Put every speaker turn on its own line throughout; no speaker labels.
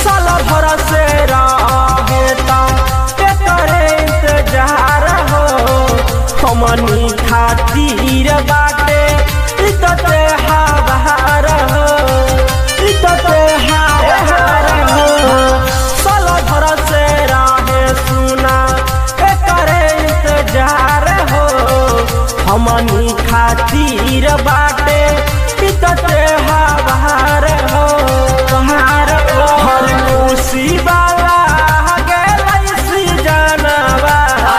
साल भर से रहेता करे इंतजार हो हमनी खातिर बाटे इतते हवार हो इतते हवार हो साल भर से रहे सुना करे इंतजार हो हमनी खातिर बाटे इतते हवार हो हर हर मुसीबाला गेलै सी जानवा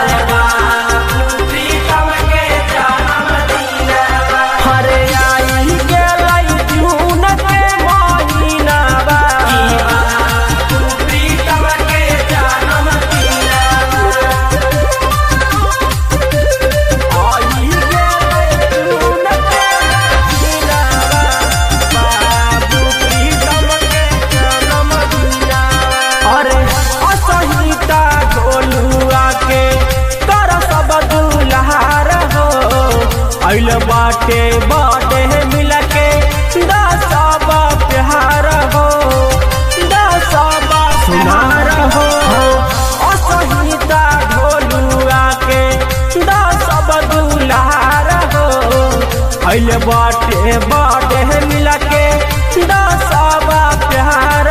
हरे आई गेलै जून के महीनावा आई गेलै जून के महीनावा बाबू प्रीतम के जन्मदिनवा अरे असहिता गोलुआ के कर सब दुल्हार हो अइल बाटे बाटे मिल के दसब प्यार हो दसब सुनार हो असहिता ढोलुआ के दसब दुल्हार हो अइल बाटे बाटे मिल के दसब प्यार